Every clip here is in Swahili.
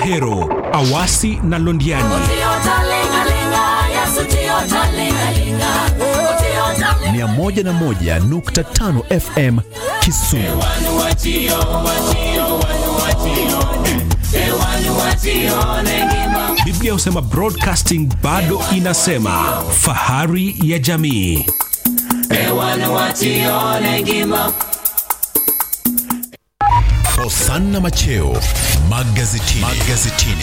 Ahero, Awasi na Londiani. 101.5 FM Kisumu. Biblia husema broadcasting bado inasema fahari ya jamii. Hosanna Macheo magazetini. magazetini.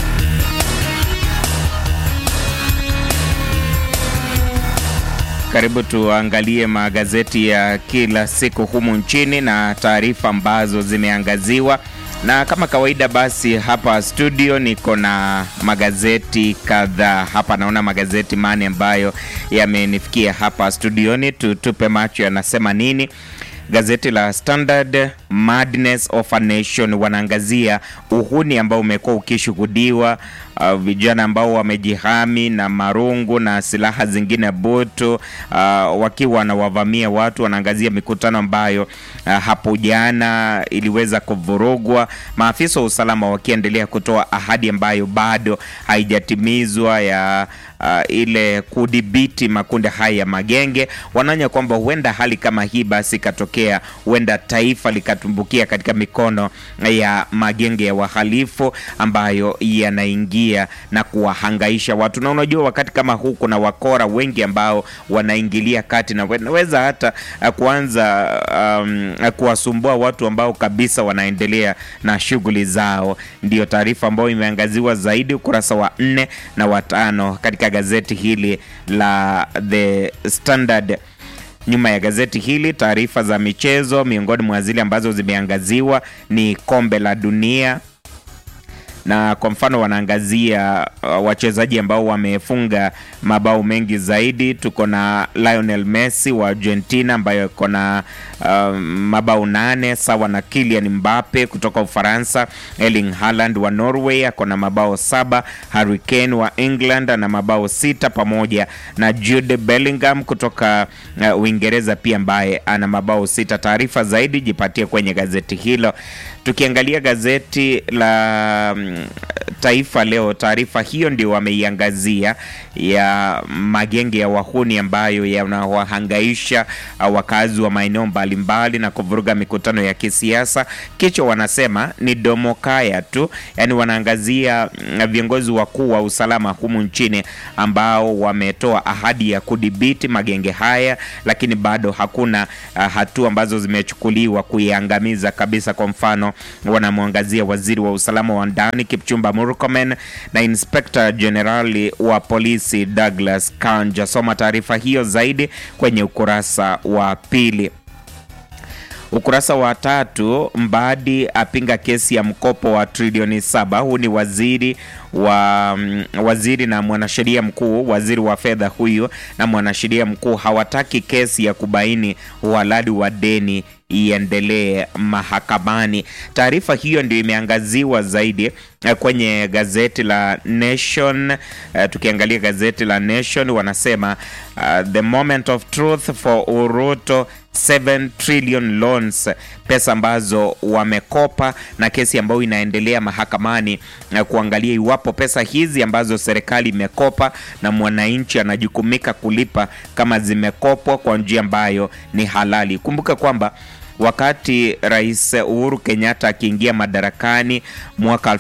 Karibu tuangalie magazeti ya kila siku humu nchini na taarifa ambazo zimeangaziwa, na kama kawaida, basi hapa studio niko na magazeti kadhaa hapa. Naona magazeti mane ambayo yamenifikia hapa studioni, tutupe macho yanasema nini. Gazeti la Standard, Madness of a Nation, wanaangazia uhuni ambao umekuwa ukishuhudiwa, uh, vijana ambao wamejihami na marungu na silaha zingine butu, uh, wakiwa wanawavamia watu. Wanaangazia mikutano ambayo uh, hapo jana iliweza kuvurugwa, maafisa wa usalama wakiendelea kutoa ahadi ambayo bado haijatimizwa ya uh, ile kudhibiti makundi haya ya magenge. Wanaonya kwamba huenda hali kama hii basi ikatokea, huenda taifa likatumbukia katika mikono ya magenge ya wahalifu ambayo yanaingia na kuwahangaisha watu. Na unajua wakati kama huu kuna wakora wengi ambao wanaingilia kati na wanaweza hata uh, kuanza um, uh, kuwasumbua watu ambao kabisa wanaendelea na shughuli zao. Ndiyo taarifa ambayo imeangaziwa zaidi ukurasa wa nne na watano katika gazeti hili la The Standard. Nyuma ya gazeti hili taarifa za michezo, miongoni mwa zile ambazo zimeangaziwa ni kombe la dunia na kwa mfano wanaangazia uh, wachezaji ambao wamefunga mabao mengi zaidi. Tuko na Lionel Messi wa Argentina ambayo iko na uh, mabao nane sawa na Kylian Mbappe kutoka Ufaransa. Erling Haaland wa Norway ako na mabao saba. Harry Kane wa England ana mabao sita pamoja na Jude Bellingham kutoka uh, Uingereza pia ambaye ana mabao sita. Taarifa zaidi jipatie kwenye gazeti hilo. Tukiangalia gazeti la mm, Taifa Leo, taarifa hiyo ndio wameiangazia ya magenge ya wahuni ambayo yanawahangaisha wakazi wa maeneo mbalimbali na kuvuruga mikutano ya kisiasa. Kichwa wanasema ni domokaya tu, yaani wanaangazia mm, viongozi wakuu wa usalama humu nchini ambao wametoa ahadi ya kudhibiti magenge haya, lakini bado hakuna uh, hatua ambazo zimechukuliwa kuiangamiza kabisa. Kwa mfano, wanamwangazia waziri wa usalama wa ndani Kipchumba Murkomen na inspekta jenerali wa polisi Douglas Kanja. Soma taarifa hiyo zaidi kwenye ukurasa wa pili. Ukurasa wa tatu, Mbadi apinga kesi ya mkopo wa trilioni saba. Huu ni waziri wa mm, waziri na mwanasheria mkuu, waziri wa fedha huyu na mwanasheria mkuu hawataki kesi ya kubaini uhalali wa deni iendelee mahakamani. Taarifa hiyo ndio imeangaziwa zaidi eh, kwenye gazeti la Nation. Eh, tukiangalia gazeti la Nation wanasema uh, the moment of truth for Uruto 7 trillion loans, pesa ambazo wamekopa na kesi ambayo inaendelea mahakamani na kuangalia iwapo pesa hizi ambazo serikali imekopa na mwananchi anajukumika kulipa kama zimekopwa kwa njia ambayo ni halali. Kumbuka kwamba wakati Rais Uhuru Kenyatta akiingia madarakani mwaka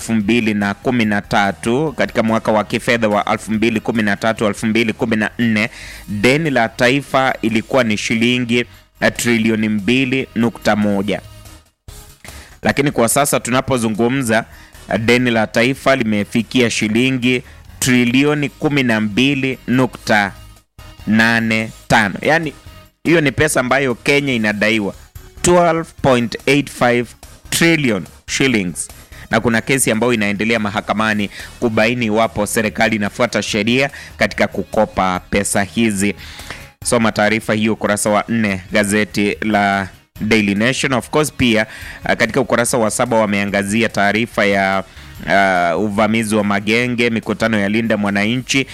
2013 katika mwaka wa kifedha wa 2013 2014, deni la taifa ilikuwa ni shilingi trilioni 2.1, lakini kwa sasa tunapozungumza deni la taifa limefikia shilingi trilioni 12.85. Yaani hiyo ni pesa ambayo Kenya inadaiwa 12.85 trillion shillings na kuna kesi ambayo inaendelea mahakamani kubaini iwapo serikali inafuata sheria katika kukopa pesa hizi. Soma taarifa hiyo ukurasa wa nne gazeti la Daily Nation. Of course pia uh, katika ukurasa wa saba wameangazia taarifa ya uh, uvamizi wa magenge, mikutano ya Linda Mwananchi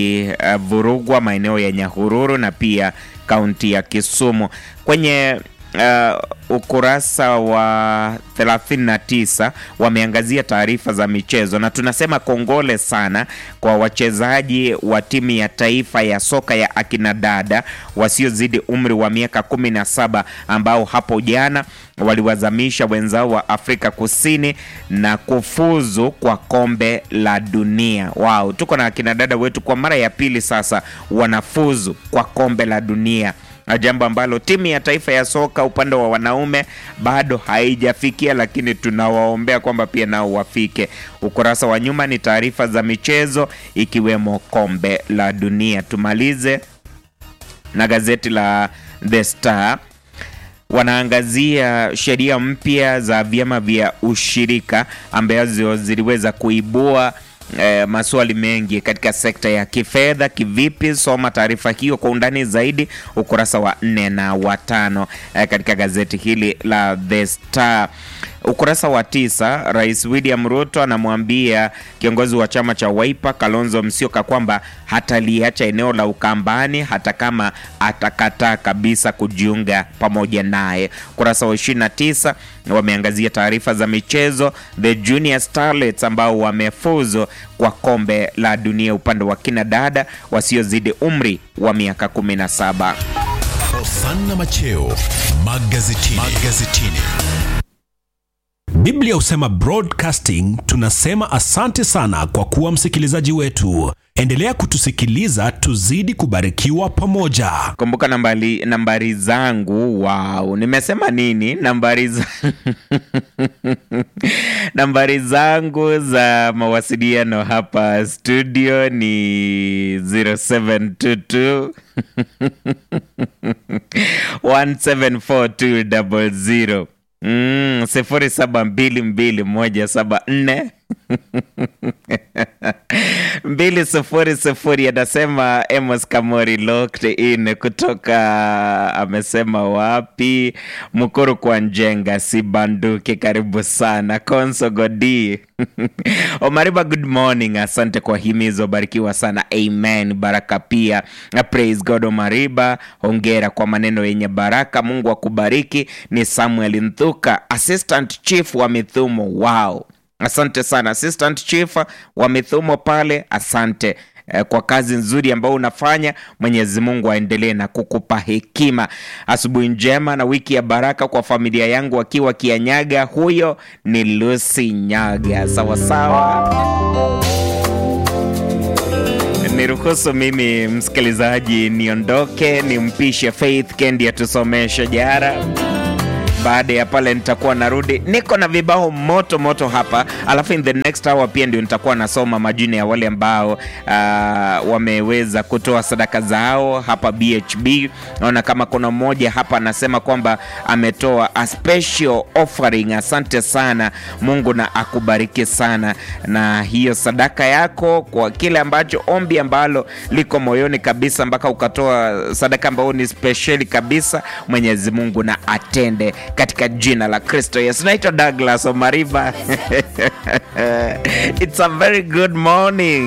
ikivurugwa uh, maeneo ya Nyahururu na pia kaunti ya Kisumu. Kwenye uh, ukurasa wa 39 wameangazia taarifa za michezo, na tunasema kongole sana kwa wachezaji wa timu ya taifa ya soka ya akina dada wasiozidi umri wa miaka 17 ambao hapo jana waliwazamisha wenzao wa Afrika Kusini na kufuzu kwa kombe la dunia. Wow, tuko na akina dada wetu kwa mara ya pili sasa wanafuzu kwa kombe la dunia na jambo ambalo timu ya taifa ya soka upande wa wanaume bado haijafikia, lakini tunawaombea kwamba pia nao wafike. Ukurasa wa nyuma ni taarifa za michezo ikiwemo kombe la dunia. Tumalize na gazeti la The Star wanaangazia sheria mpya za vyama vya ushirika ambazo ziliweza kuibua E, maswali mengi katika sekta ya kifedha. Kivipi? Soma taarifa hiyo kwa undani zaidi ukurasa wa nne na wa tano e, katika gazeti hili la The Star. Ukurasa wa tisa, Rais William Ruto anamwambia kiongozi wa chama cha Wiper Kalonzo Musyoka kwamba hataliacha eneo la Ukambani hata kama atakataa kabisa kujiunga pamoja naye. Ukurasa wa 29 wameangazia taarifa za michezo, the Junior Starlets ambao wamefuzu kwa kombe la dunia upande wa kina dada wasiozidi umri wa miaka 17. Hosanna Macheo magazetini. magazetini. Biblia husema broadcasting. Tunasema asante sana kwa kuwa msikilizaji wetu. Endelea kutusikiliza, tuzidi kubarikiwa pamoja. Kumbuka nambari, nambari zangu. Wow, nimesema nini? Nambari za... nambari zangu za mawasiliano hapa studio ni 0722 1742000 Mm, sifuri saba mbili mbili moja saba nne mbili sifuri sifuri. Anasema Amos Kamori locked in kutoka amesema wapi? Mkuru kwa Njenga si banduki. Karibu sana Konso Godi Omariba, good morning. Asante kwa himizo, barikiwa sana. Amen, baraka pia. Praise God. Omariba, hongera kwa maneno yenye baraka. Mungu akubariki. Ni Samuel Nthuka, assistant chief wa Mithumo. Wow, asante sana assistant chief wa Mithumo pale, asante eh, kwa kazi nzuri ambayo unafanya. Mwenyezi Mungu aendelee na kukupa hekima. Asubuhi njema na wiki ya baraka kwa familia yangu akiwa Kianyaga. Huyo ni Lucy Nyaga. Sawasawa, niruhusu mimi msikilizaji niondoke, nimpishe Faith Kendi atusomeshe jara baada ya pale nitakuwa narudi, niko na vibao moto moto hapa, alafu in the next hour pia ndio nitakuwa nasoma majina ya wale ambao uh, wameweza kutoa sadaka zao hapa BHB. Naona kama kuna mmoja hapa anasema kwamba ametoa a special offering. Asante sana, Mungu na akubariki sana na hiyo sadaka yako, kwa kile ambacho ombi ambalo liko moyoni kabisa, mpaka ukatoa sadaka ambayo ni speciali kabisa. Mwenyezi Mungu na atende katika jina la Kristo Yesu. Naitwa Douglas Omariba. It's a very good morning.